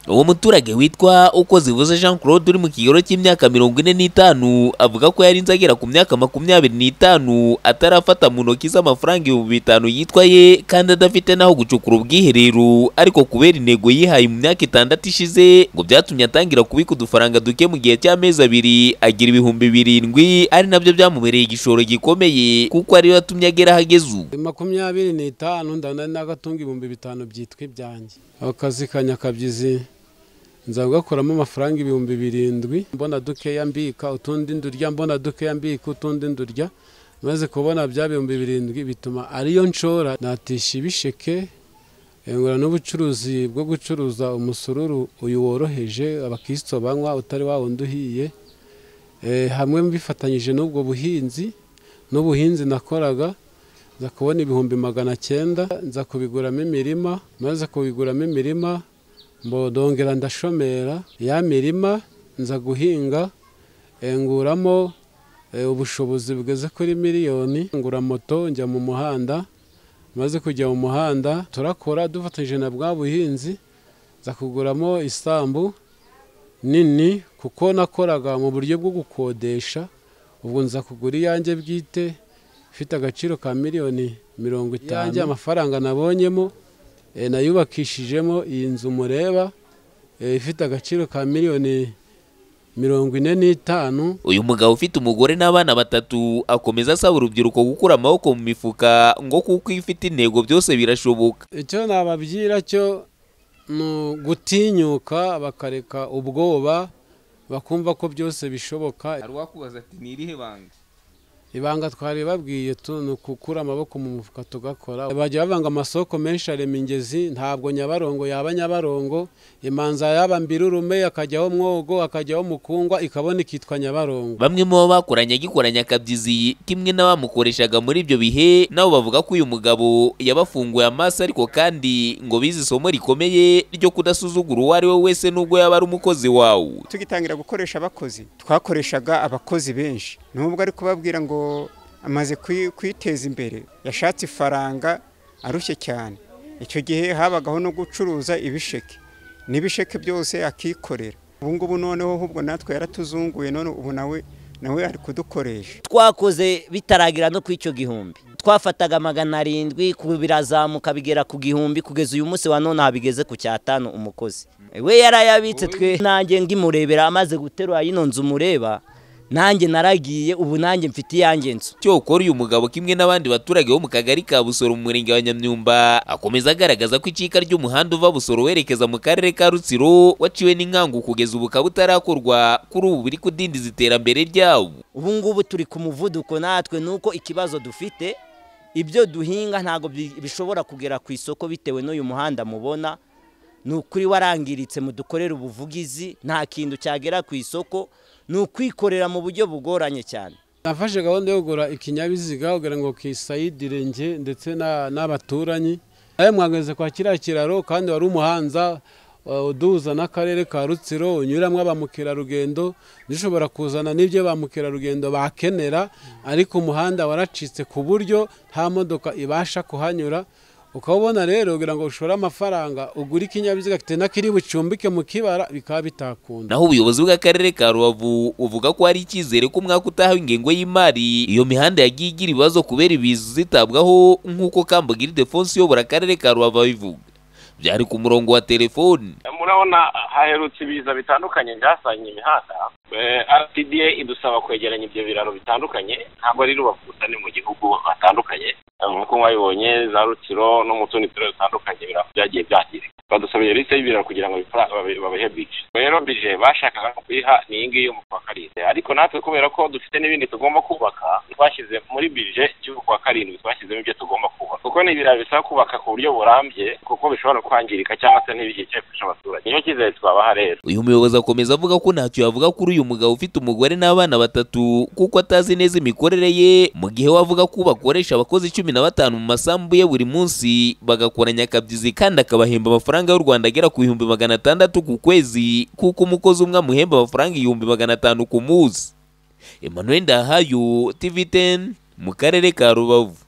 uwo muturage witwa uko zivuze jean claude uri mu kigero cy'imyaka mirongo ine n'itanu avuga ko yarinze agera ku myaka makumyabiri n'itanu atarafata mu ntoki z'amafaranga ibihumbi bitanu yitwaye kandi adafite n'aho gucukura ubwiherero ariko kubera intego yihaye mu myaka itandatu ishize ngo byatumye atangira kubika udufaranga duke mu gihe cy'amezi abiri agira ibihumbi birindwi ari nabyo byamubereye igishoro gikomeye kuko ariyo yatumye agera aho ageze ubu makumyabiri n'itanu ndabona ari n'agatunga ibihumbi bitanu byitwa ibyanjye akazi ka nyakabyizi nza gakuramo amafaranga ibihumbi birindwi mbona dukeya mbika utundi ndurya mbona dukeya mbika utundi ndurya maze kubona bya bihumbi birindwi bituma ariyo nshora natisha ibisheke ngura n'ubucuruzi bwo gucuruza umusururu uyu woroheje abakristo banywa utari wa wundi uhiye hamwe bifatanyije n'ubwo buhinzi n'ubuhinzi nakoraga nza kubona ibihumbi magana cyenda nza kubiguramo imirima maze kubiguramo imirima mbodongera ndashomera ya mirima nza guhinga nguramo ubushobozi bugeze kuri miliyoni ngura moto njya mu muhanda maze kujya mu muhanda turakora dufatanyije na bwa buhinzi nza kuguramo isambu nini kuko nakoraga mu buryo bwo gukodesha ubu nza kugura iyanjye bwite ifite agaciro ka miliyoni mirongo itanu iyanjye amafaranga nabonyemo nayubakishijemo iyi nzu mureba ifite agaciro ka miliyoni mirongo ine n'itanu uyu mugabo ufite umugore n'abana batatu akomeza asaba urubyiruko gukura amaboko mu mifuka ngo kuko iyo ufite intego byose birashoboka icyo nababwira cyo ni gutinyuka bakareka ubwoba bakumva ko byose bishoboka hari uwakubaza ati ni irihe banga ibanga twari babwiye ni ukukura amaboko mu mufuka tugakora bajya bavanga amasoko menshi arema imigezi ntabwo nyabarongo yaba nyabarongo imanza yaba mbirurume akajyaho mwogo akajyaho mukungwa ikabona ikitwa nyabarongo bamwe mu bo bakoranye agikoranye akabyizi kimwe n'abamukoreshaga muri ibyo bihe nabo bavuga ko uyu mugabo yabafunguye amaso ariko kandi ngo bize isomo rikomeye ryo kudasuzugura uwo ari we wese n'ubwo yaba ari umukozi wawe tugitangira gukoresha abakozi twakoreshaga abakozi benshi nubwo ari kubabwira ngo amaze kwiteza imbere yashatse ifaranga arushye cyane icyo gihe habagaho no gucuruza ibisheke n'ibisheke byose akikorera ubu ngubu noneho ahubwo natwe yaratuzunguye none ubu nawe nawe ari kudukoresha twakoze bitaragira no ku icyo gihumbi twafataga magana arindwi birazamuka bigera ku gihumbi kugeza uyu munsi wa none habigeze ku cyatanu umukozi we yarayabitse twe nanjye ngimurebera amaze guterura yino nzu mureba nanjye naragiye ubu nanjye mfite iyanjye nzu cyokora uyu mugabo kimwe n'abandi baturage bo mu kagari ka busoro mu murenge wa nyamyumba akomeza agaragaza ko icika ry'umuhanda uva busoro werekeza mu karere ka rutsiro waciwe n'inkangu kugeza ubu ukaba utarakorwa kuri ubu biri kudindiza iterambere ryawo ubu ngubu turi ku muvuduko natwe nuko ikibazo dufite ibyo duhinga ntabwo bishobora kugera ku isoko bitewe n'uyu muhanda mubona ni ukuri warangiritse mudukorera ubuvugizi nta kintu cyagera ku isoko ni ukwikorera mu buryo bugoranye cyane nafashe gahunda yo kugura ikinyabiziga kugira ngo kisayidire nge ndetse n'abaturanyi nawe mwageze kwa kiriya kiraro kandi wari umuhanza uduhuza n'akarere ka rutsiro unyuramo ba mukerarugendo dushobora kuzana n'ibyo ba mukerarugendo bakenera ariko umuhanda waracitse ku buryo nta modoka ibasha kuhanyura ukabona rero kugira ngo ushore amafaranga ugure ikinyabiziga kitena kiri bucumbike mu kibara bikaba bitakunda naho ubuyobozi bw'akarere ka rubavu uvuga ko hari icyizere ko umwaka utaha w'ingengo y'imari iyo mihanda yagiye igira ibibazo kubera ibizu zitabwaho nk'uko kambagiri defonse uyobora akarere ka rubavu abivuga byari ku murongo wa telefoni murabona haherutse ibiza bitandukanye byasanye imihanda rtda idusaba kwegeranya ibyo biraro bitandukanye ntabwo ari rubavu gusa ni mu gihugu hatandukanye nk'uko mwabibonye za rutsiro no mu tundi turere dutandukanye byagiye byangirika badusabye lisite y'ibiraro kugira ngo babihe bije rero bije bashakaga kuyiha ni iyi ngiyi yo mu kwa karindwi ariko natwe kubera ko dufite n'ibindi tugomba kubaka twashyize muri bije y'uko kwa karindwi twashyizemo ibyo tugomba kubaka kuko ni ibiraro bisaba kubaka ku buryo burambye kuko bishobora kwangirika cyangwa se ntibigire gufasha abaturage nicyo cyizere twabaha rero uyu muyobozi akomeza avuga ko ntacyo yavuga kuri uyu mugabo ufite umugore n'abana batatu kuko atazi neza imikorere ye mu gihe we avuga ko bakoresha abakozi cumi na batanu mu masambu ye buri munsi bagakoranya akabyizi kandi akabahemba amafaranga amafaranga y'u Rwanda agera ku bihumbi magana atandatu ku kwezi kuko umukozi umwe amuhemba amafaranga ibihumbi magana atanu ku munsi Emmanuel Ndahayo TV10 mu karere ka Rubavu